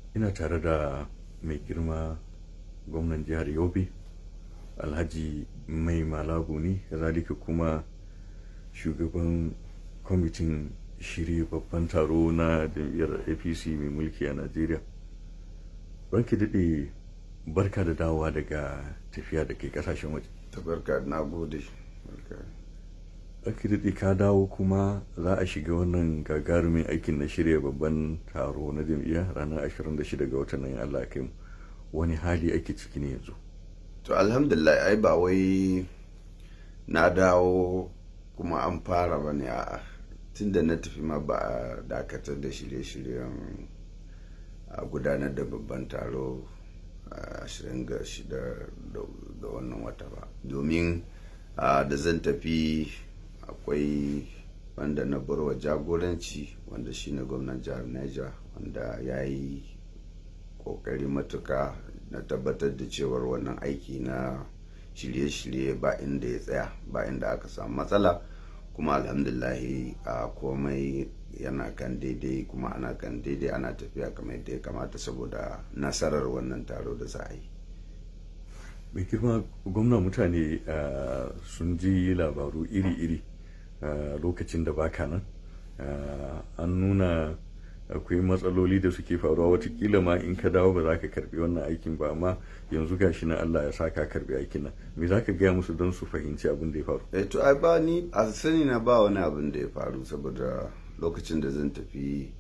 ina tare da mai girma gwamnan jihar yobe alhaji mai malabu ne zalika kuma shugaban kwamitin shirya babban taro na jam'iyyar apc mai mulki a najeriya banki daɗe barka da dawowa daga tafiya da ke kasashen waje tabarka na gode banki daɗe ka dawo kuma za a shiga wannan gagarumin aikin na shirya babban taro na jam'iyya ranar 26 ga watan nan allah kai mu wani hali ake ciki ne yanzu to alhamdulillah ai ba wai na dawo kuma an fara ba ne a tun da na tafi ma ba a dakatar da shirye-shiryen a gudanar da babban taro a 26 da wannan wata ba domin da zan tafi akwai wanda na barwa jagoranci wanda shine gwamnan jihar Niger wanda ya yi kokari matuka na tabbatar da cewar wannan aiki na shirye-shirye ba inda ya tsaya ba inda aka samu matsala kuma alhamdulahi a komai yana kan daidai kuma ana kan daidai ana tafiya kamar yadda ya kamata saboda nasarar wannan taro da za a yi mai girma gwamna mutane sun ji labaru iri-iri lokacin da baka nan an nuna akwai matsaloli da suke faruwa watakila ma in ka dawo ba za ka karbi wannan aikin ba amma yanzu gashi na Allah ya sa ka karbi aikin nan me za ka gaya musu don su fahimci abin da ya faru eh to ai ba ni a sani na ba wani abin da ya faru saboda lokacin da zan tafi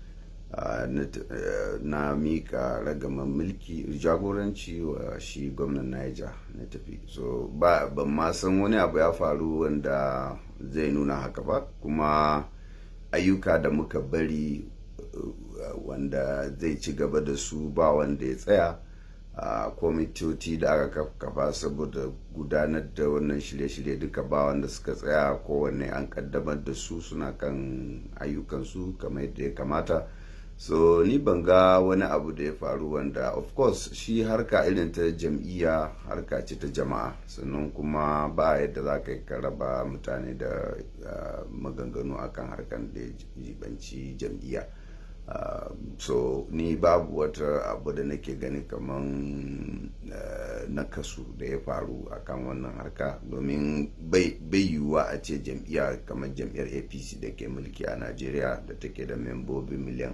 na mika ragaman mulki jagoranci wa shi gwamnan Niger na tafi so ba ban ma san wani abu ya faru wanda zai nuna haka ba kuma ayyuka da muka bari wanda zai ci gaba da su ba wanda ya tsaya a kwamitoci da aka kafa saboda gudanar da wannan shirye-shirye duka ba wanda suka tsaya kowanne an kaddamar da su suna kan ayyukansu kamar yadda ya kamata so ni ban ga wani abu da ya faru wanda of course shi harka irin ta jam'iyya harka ce ta jama'a sannan kuma ba yadda za ka yi raba mutane da maganganu akan harkan da jibanci jam'iyya Uh, so ni babu wata abu da nake gani kaman uh, nakasu da ya faru akan wannan harka domin bai yiwuwa a ce jam'iyya kamar jam'iyyar apc da ke mulki a najeriya da take da membobi miliyan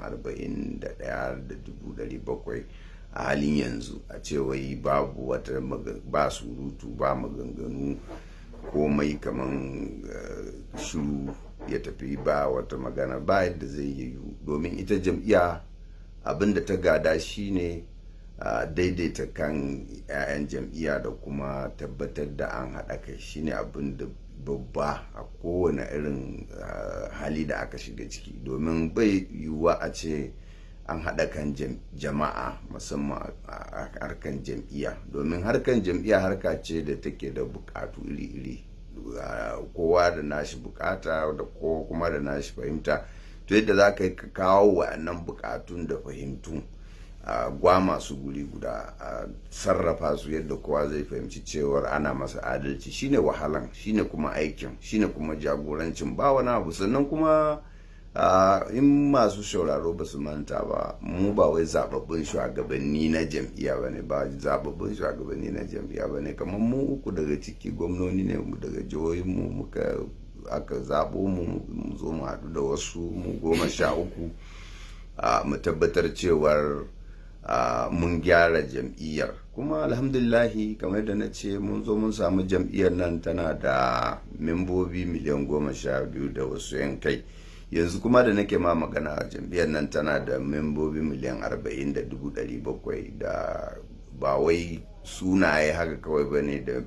41,700 a halin yanzu a ce wai babu wata ba surutu ba maganganu komai kaman uh, shuru ya tafi ba wata magana ba yadda zai yiwu domin ita jam'iyya abin da ta gada shine uh, daidaita kan 'ya'yan jam'iyya da kuma tabbatar da an haɗa kai shine abin da babba a kowane irin uh, hali da aka shiga ciki domin bai yiwuwa a ce an haɗa kan jama'a musamman a harkan jam'iyya domin harkan jam'iyya harka ce da take da buƙatu iri-iri kowa da nashi bukata da ko kuma da nashi fahimta to yadda za ka yi ka kawo wa'annan bukatun da fahimtu a gwama su guri guda a sarrafa su yadda kowa zai fahimci cewar ana masa adalci shine wahalan shine kuma aikin shine kuma jagorancin ba wani abu sannan kuma in masu sauraro ba su manta ba mu ba wai zababbun shugabanni na jam'iyya ba ne ba zababbun shugabanni na jam'iyya ba ne kamar mu uku daga ciki gwamnoni ne mu daga jihohin mu muka aka zabo mu mu zo mu haɗu da wasu mu goma sha uku mu tabbatar cewar mun gyara jam'iyyar kuma alhamdulillahi kamar da na ce mun zo mun samu jam'iyyar nan tana da membobi miliyan goma sha biyu da wasu yan kai yanzu kuma da nake ma magana jam'iyyar nan tana da membobi miliyan arba'in da dubu ɗari bakwai da ba wai sunaye haka kawai ba ne da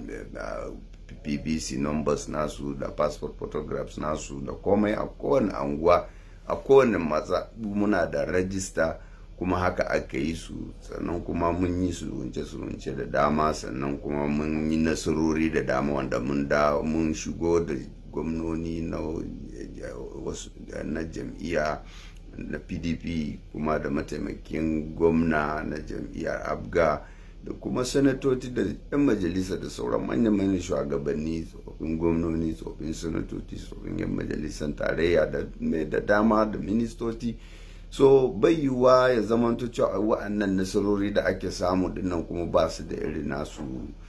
bbc numbers nasu da passport photographs nasu da komai a kowane anguwa a kowane matsa muna da rajista kuma haka aka yi su sannan kuma mun yi surunce-surunce da dama sannan kuma mun yi nasarori da dama wanda mun da mun shigo da gwamnoni na na jam'iyya na pdp kuma da mataimakin gwamna na jam'iyyar abga da kuma sanatoci da 'yan majalisa da sauran manyan-manyan shugabanni tsofin gwamnoni tsofin sanatoci tsofin 'yan majalisar tarayya da dama da ministoci so bai yiwuwa ya zamanto cewa wa'annan nasarori da ake samu dinnan kuma ba su da irin nasu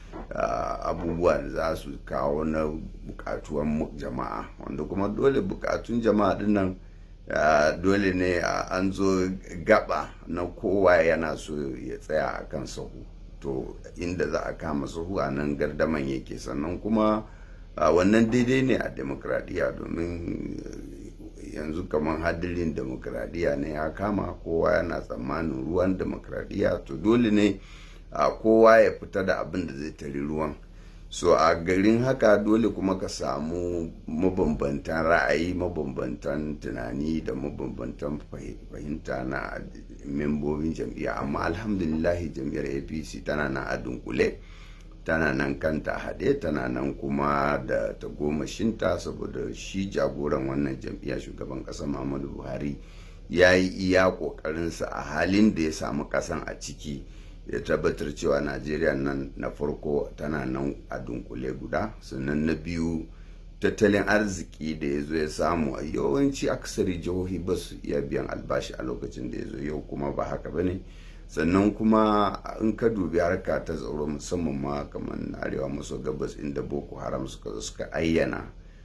abubuwa da za su kawo na bukatuwan jama'a wanda kuma dole bukatun jama'a dinnan dole ne an zo gaba na kowa yana so ya tsaya a kan sahu to inda za a kama sahu a nan gardaman yake sannan kuma wannan daidai ne a demokradiyya domin yanzu kamar hadirin demokradiyya ne ya kama kowa yana tsammanin ruwan demokradiyya to dole ne a kowa ya fita da abin da zai tari ruwan so a garin haka dole kuma ka samu mabambantan ra'ayi mabambantan tunani da mabambantan fahimta na membobin jam'iyya amma alhamdulillahi jam'iyyar apc tana nan a dunkule tana nan kanta haɗe tana nan kuma da tagomashinta saboda shi jagoran wannan jam'iyya shugaban ƙasa muhammadu buhari ya yi iya ƙoƙarinsa a halin da ya samu ƙasan a ciki ya tabbatar cewa najeriya nan na farko tana nan a dunkule guda sannan na biyu tattalin arziki da ya zo ya samu a yawanci akasari jihohi ba su iya biyan albashi a lokacin da ya zo yau kuma ba haka ba ne sannan kuma in ka dubi harka ta tsaro musamman ma kamar arewa maso gabas inda boko haram suka zo suka ayyana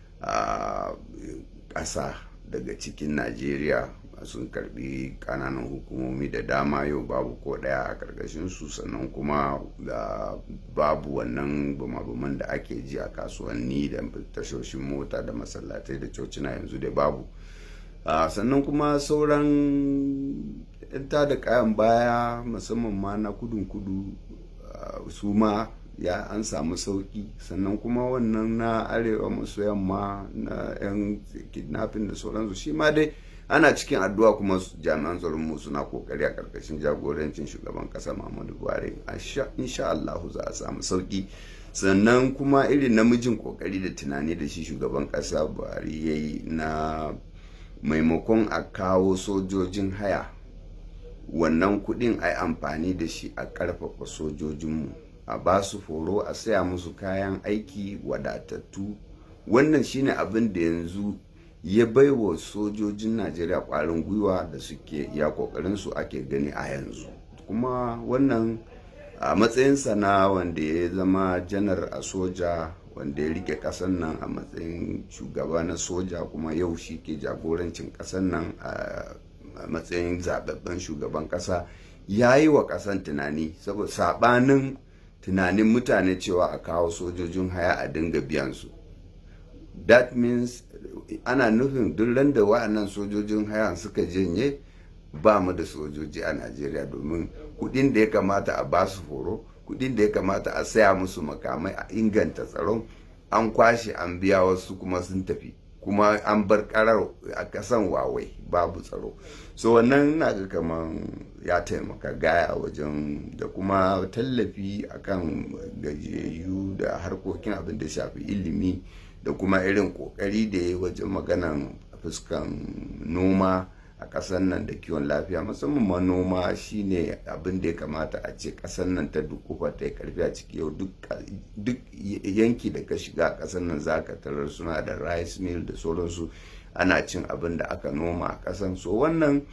a ƙasa daga cikin najeriya sun karbi kananan hukumomi da dama yau babu ko daya a karkashin su sannan kuma da babu wannan bumabuman da ake ji a kasuwanni da tashoshin mota da masallatai da cocina yanzu da babu sannan kuma sauran ta da kayan baya musamman ma na kudun kudu su ma ya an samu sauki sannan kuma wannan na arewa maso yamma na 'yan kidnapping da sauransu shi ma dai ana cikin addu'a kuma jami'an tsaron mu suna kokari a karkashin jagorancin shugaban kasa Muhammadu Buhari insha Allah za a samu sauki sannan kuma irin namijin kokari da tunani da shi shugaban kasa Buhari ya yi na maimakon a kawo sojojin haya wannan kudin a yi amfani da shi a karfafa sojojinmu a ba su horo a saya musu kayan aiki wadatattu wannan shine abin da yanzu ya baiwa sojojin najeriya kwarin gwiwa da suke ya kokarin su ake gani a yanzu kuma wannan a matsayinsa na wanda ya zama janar a soja wanda ya rike kasan nan a matsayin shugaba na soja kuma yau shi ke jagorancin kasan nan a matsayin zababben shugaban kasa ya yi wa kasan tunani saboda sabanin tunanin mutane cewa a kawo sojojin haya a dinga biyan su that means ana nufin duk da wa'annan sojojin haya suka janye ba mu da sojoji a najeriya domin kudin da ya kamata a basu horo kudin da ya kamata a saya musu makamai a inganta tsaron an kwashe an biya wasu kuma sun tafi kuma an bar karar a kasan wawai babu tsaro so wannan na ga kaman ya taimaka gaya wajen da kuma tallafi akan gajiyayyu da harkokin abin da shafi ilimi da kuma irin kokari da ya wajen maganan fuskan noma a ƙasar nan da kiwon lafiya musamman ma noma shine abin da ya kamata a ce ƙasar nan ta dukufa ta yi karfi a ciki yau duk yanki da ka shiga a ƙasar nan za ka tarar suna da rice mill da sauransu ana cin abin da aka noma a ƙasan so wannan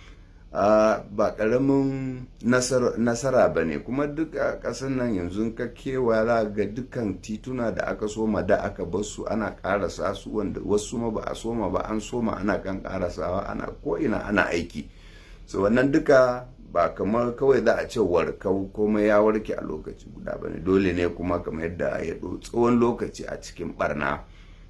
ba ƙaramin nasara ba ne kuma duk a ƙasar nan yanzu ka kewaya ga dukkan tituna da aka soma da aka basu ana ƙarasa su wanda wasu ma ba a soma ba an soma ana kan ƙarasawa ana ko'ina ana aiki so wannan duka ba kamar kawai za a ce warkau komai ya warke a lokaci guda ba ne dole ne kuma kamar yadda ya tsawon lokaci a cikin barna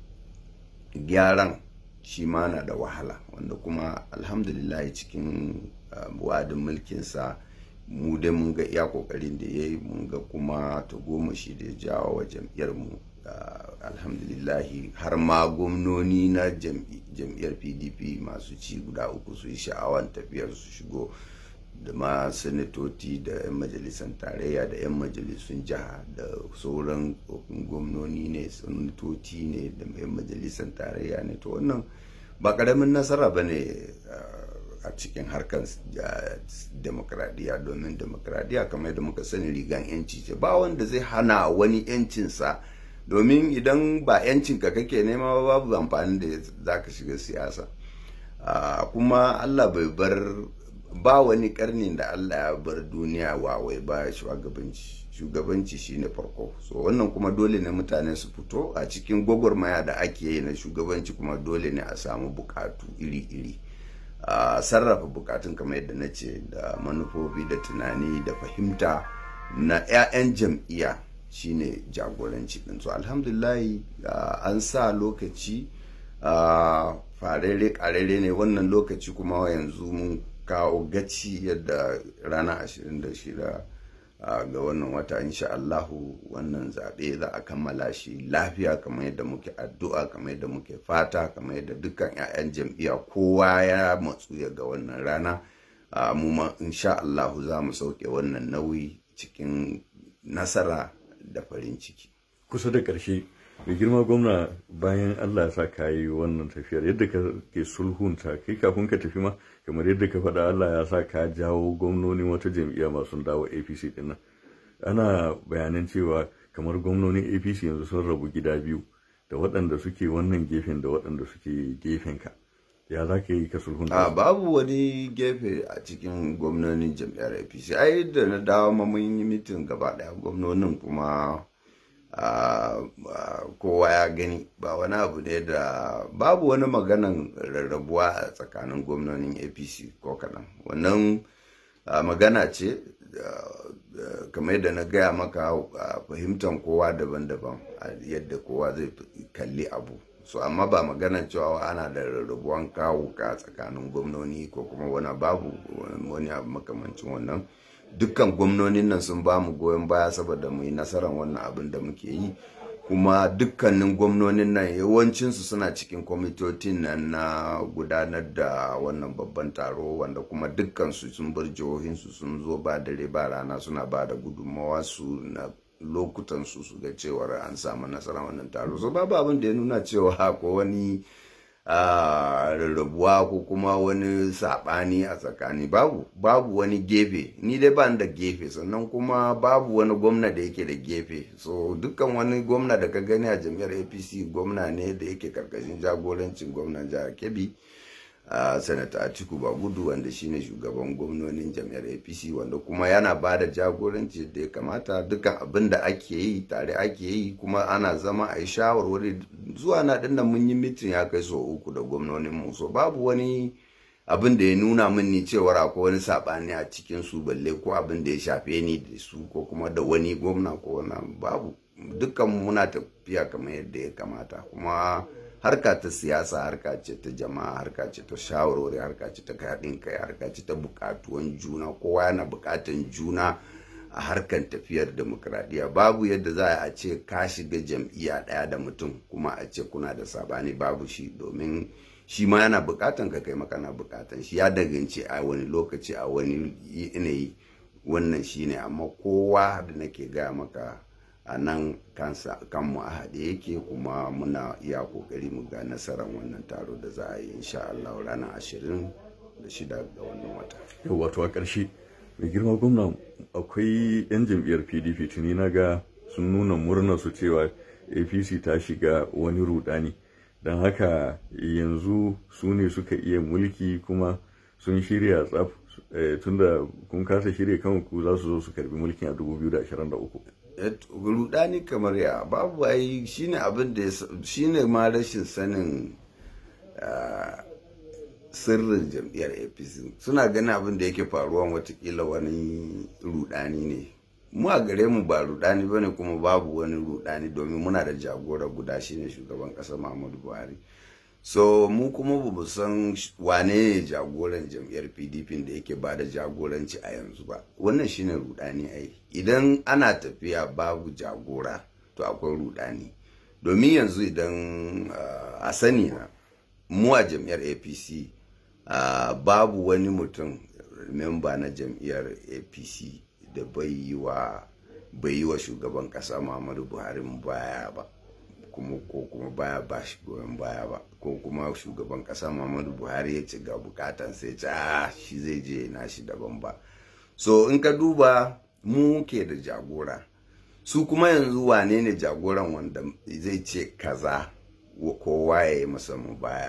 gyaran shi ma na da wahala wanda kuma alhamdulillah cikin wadin mulkinsa mu dai mun ga iya kokarin da ya yi mun ga kuma ta goma shi da ya jawo wa jam'iyyar mu alhamdulillahi har ma gwamnoni na jam'iyyar pdp masu ci guda uku su yi sha'awan tafiyar su shigo da ma sanatoci da 'yan majalisar tarayya da 'yan majalisun jiha da sauran gwamnoni ne sanatoci ne da 'yan majalisar tarayya ne to wannan ba karamin nasara ba ne a cikin harkar demokradiyya domin demokradiyya kamar da muka sani rigan yanci ce ba wanda zai hana wani yancinsa domin idan ba yancinka kake nema babu amfani da za ka shiga siyasa kuma allah bai bar ba wani karnin da Allah ya bar duniya wawai ba shugabanci shugabanci shine farko so wannan kuma dole ne mutane su fito a cikin gwagwarmaya da ake yi na shugabanci kuma dole ne a samu bukatu iri-iri a sarrafa bukatun kamar yadda na ce da manufofi da tunani da fahimta na 'ya'yan jam'iyya shine jagoranci din so alhamdulillahi an sa lokaci farere karere ne wannan lokaci kuma yanzu mun kawo gaci yadda rana 26 ga wannan wata insha Allahu wannan zaɓe za a kammala shi lafiya kamar yadda muke addu'a kamar yadda muke fata kamar yadda dukkan 'ya'yan jam'iyya kowa ya matsu ya ga wannan rana mu ma insha Allahu za mu sauke wannan nauyi cikin nasara da farin ciki kusa da ƙarshe mai girma gwamna bayan Allah ya sa ka yi wannan tafiyar yadda ka ke sulhunta kai kafin ka tafi ma kamar yadda ka faɗa Allah ya sa ka jawo gwamnonin wata jam'iyya masu dawo APC din nan ana bayanan cewa kamar gwamnonin APC yanzu sun rabu gida biyu da waɗanda suke wannan gefen da waɗanda suke gefen ka ya za ka yi ka sulhunta a babu wani gefe a cikin gwamnonin jam'iyyar APC ai da na dawo ma mun yi mitin gaba ɗaya gwamnonin kuma Uh, uh, kowa ya gani ba wani abu ne da babu wani maganan rarrabuwa a tsakanin gwamnonin apc ko kaɗan wannan uh, magana ce kamar yadda na gaya maka fahimtar kowa daban-daban yadda kowa zai kalli abu so amma ba maganan cewa ana da rarrabuwan kawo ka tsakanin gwamnoni ko kuma wani babu wani abu makamancin wannan dukkan gwamnonin nan sun ba mu goyon baya saboda mu yi nasarar wannan abin da muke yi kuma dukkanin gwamnonin nan yawancinsu suna cikin kwamitotin nan na gudanar da wannan babban taro wanda kuma dukkansu sun bar jihohinsu sun zo ba dare ba rana suna ba da gudunmawa su na lokutan su su ga cewar an samu nasarar wannan taro so babu abin da ya nuna cewa ko wani rarrabuwa ko kuma wani saɓani a tsakani babu babu wani gefe ni dai ban da gefe sannan kuma babu wani gwamna da yake da gefe so dukkan wani gwamna da ka gani a jam'iyyar apc gwamna ne da yake karkashin jagorancin gwamnan jihar kebbi Uh, sanata atiku bagudu wanda shine shugaban gwamnonin jam'iyyar apc wanda kuma yana ba da jagoranci da ya kamata dukkan abin da ake yi tare ake yi kuma ana zama a yi shawarwari zuwa na dinnan mun yi mitin ya kai so uku da gwamnonin mu so babu wani abin da ya nuna min ni cewar akwai wani sabani a cikin su balle ko abin da ya shafe ni da su ko kuma da wani gwamna ko wani babu dukkan muna tafiya kamar yadda ya kamata kuma harka ta siyasa harka ce ta jama'a harka ce ta shawarwari harka ce ta haɗin kai harka ce ta buƙatuwan juna kowa yana buƙatan juna a harkan tafiyar demokradiyya babu yadda za a ce ka shiga jam'iyya ɗaya da mutum kuma a ce kuna da sabani babu shi domin shi ma yana buƙatan ka kai maka na buƙatan shi ya dangance a wani lokaci a wani yanayi wannan shine amma kowa da nake gaya maka a nan kanmu a haɗe yake kuma muna iya ƙoƙari mu ga nasarar wannan taro da za a yi insha Allah ranar ashirin da shida ga wannan wata. Yau wato a ƙarshe mai girma gwamna akwai 'yan jam'iyyar PDP tuni na ga sun nuna murnar su cewa APC ta shiga wani rudani don haka yanzu su ne suka iya mulki kuma sun shirya tsaf tunda kun kasa shirya kanku za su zo su karbi mulkin a 2023. rudani kamar ya babu ai shine abin da shine ma rashin sanin sirrin jam'iyyar apc suna ganin abin da yake faruwa watakila wani rudani ne mu a gare mu ba rudani ba ne kuma babu wani rudani domin muna da jagora guda shine shugaban ƙasa muhammadu buhari so mu kuma ba mu san wane ne jagoran jam'iyyar pdp da yake ba da jagoranci a yanzu ba wannan shine rudani ai idan ana tafiya babu jagora to akwai rudani domin yanzu idan uh, a sani na mu a jam'iyyar apc uh, babu wani mutum memba na jam'iyyar apc da bai yi wa bai yi wa shugaban kasa muhammadu buhari baya ba kuma ko kuma baya ba shi goyon baya ba ko kuma shugaban kasa muhammadu buhari ya ci ga bukatan sai ce ah shi zai je na shi daban ba so in ka duba mu ke da jagora su kuma yanzu wane ne jagoran wanda zai ce kaza kowa ya yi masa mu baya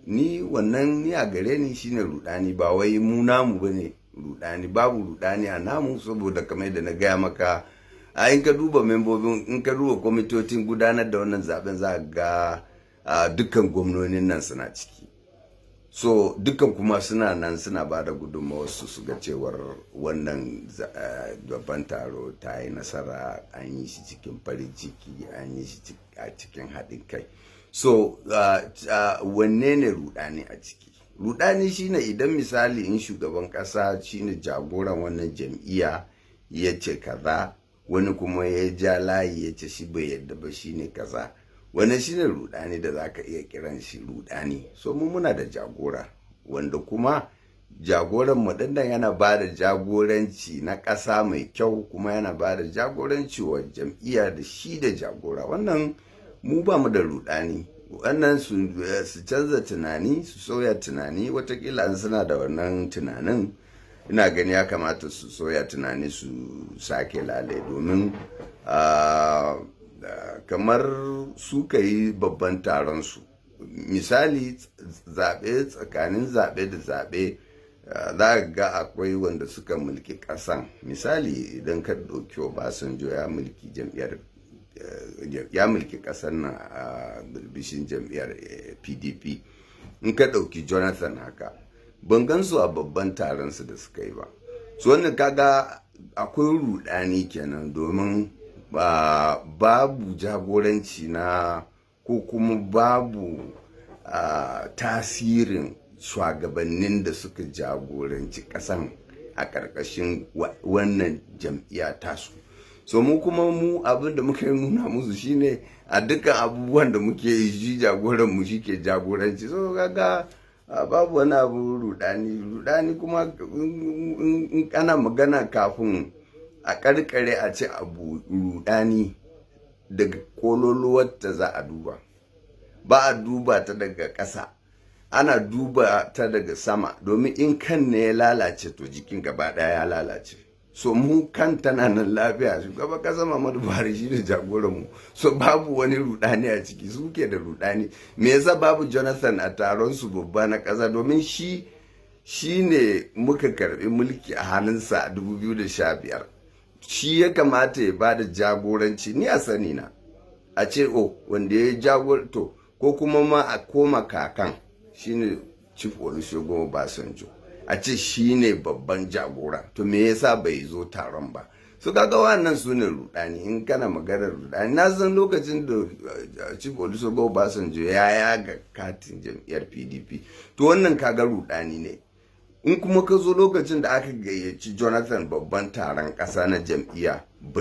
ni wannan ni a gare ni shine rudani ba wai mu namu bane rudani babu rudani a namu saboda kamar da na gaya maka a in ka duba membobin in ka duba kwamitocin gudanar da wannan zaben za ga dukkan gwamnonin nan suna ciki so dukkan kuma suna nan suna ba da su su ga cewar wannan babban taro ta yi nasara an yi shi cikin farin ciki an yi shi a cikin haɗin kai so wanne ne rudani a ciki rudani shine idan misali in shugaban ƙasa shine jagoran wannan jam'iyya ya ce kaza wani kuma ya ja layi ya ce shi bai yadda ba shine kaza wannan shine rudani da zaka iya kiran shi rudani so mu muna da jagora wanda kuma jagoran mu dinnan yana ba da jagoranci na ƙasa mai kyau kuma yana ba da jagoranci wa jam'iyya da shi da jagora wannan mu ba mu da rudani wannan su canza tunani su soya tunani watakila an suna da wannan tunanin ina gani ya kamata su soya tunani su sake lalai domin kamar su ka yi babban taron su misali zaɓe tsakanin zaɓe da zaɓe za ga akwai wanda suka mulki ƙasan misali idan ka ɗauki obasanjo ya mulki jam'iyyar ya mulki ƙasar nan a birbishin jam'iyyar pdp in ka ɗauki jonathan haka ban gansu a babban taron su da suka yi ba su wannan kaga akwai rudani kenan domin babu jagoranci na ko kuma babu tasirin shugabannin da suka jagoranci kasan a ƙarƙashin wannan jam'iyya tasu so mu kuma mu abin da muka nuna musu shine a dukkan abubuwan da muke yi shi jagoran mu shi ke jagoranci so kaga babu wani abu rudani rudani kuma in kana magana kafin a karkare a ce abu rudani daga kololuwar ta za a duba ba a duba ta daga ƙasa ana duba ta daga sama domin in kan ne ya lalace to jikin gaba ɗaya ya lalace so mu kan tana nan lafiya shugaban kasa Muhammadu Buhari shi ne jagoran mu so babu wani rudani a ciki su ke da rudani me yasa babu Jonathan a taron su babba na kasa domin shi shi ne muka karbi mulki a hannunsa a 2015 shi ya kamata ya bada jagoranci ni a sani na a ce o wanda ya jagor to ko kuma ma a koma kakan shine Chief Olusegun Obasanjo a ce shi ne babban jagora to me yasa bai zo taron ba su kaga wannan su ne rudani in kana maganar rudani na san lokacin da chief olusogo obasanjo ya yaga katin jam'iyyar pdp to wannan kaga rudani ne in kuma ka zo lokacin da aka gayyaci jonathan babban taron ƙasa na jam'iyya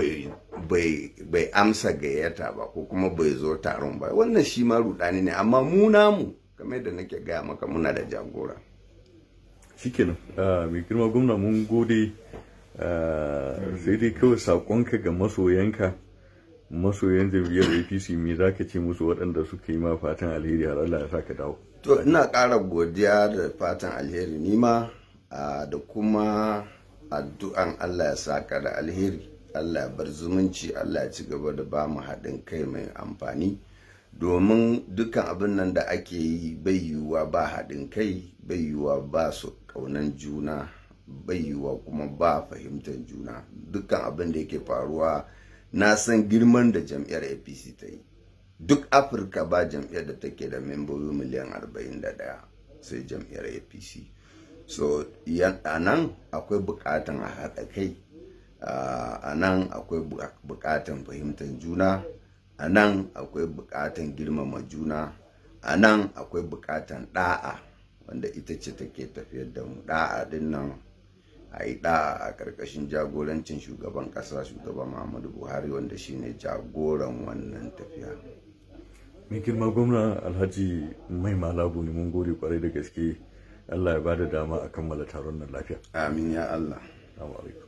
bai amsa gayyata ba ko kuma bai zo taron ba wannan shi ma rudani ne amma mu namu kamar da nake gaya maka muna da jagora shikenan mai girma gwamna mun gode sai dai kawai saƙonka ga masoyanka masoyan jam'iyyar apc me za ka ce musu waɗanda suka yi ma fatan alheri har allah ya sa ka dawo to ina ƙara godiya da fatan alheri nima da kuma addu'an allah ya saka da alheri allah ya bar zumunci allah ya ci gaba da ba mu haɗin kai mai amfani domin dukkan abin nan da ake yi bai yiwuwa ba haɗin kai bai yiwuwa ba su ƙaunan juna bai yiwuwa kuma ba fahimtar juna dukkan abin da yake faruwa na san girman da jam'iyyar apc ta yi duk afirka ba jam'iyyar da take da membobi miliyan 41 sai jam'iyyar apc so a nan akwai bukatan a haɗa kai a nan akwai bukatan fahimtar juna a nan akwai bukatan girmama juna a nan akwai bukatan da'a wanda ita ce take tafiyar da mu da'a din nan a yi da'a a ƙarƙashin jagorancin shugaban ƙasa shugaban muhammadu buhari wanda shine jagoran wannan tafiya mai girma gwamna alhaji mai malabu ne mun gode kwarai da gaske allah ya bada dama a kammala taron nan lafiya amin ya allah alaikum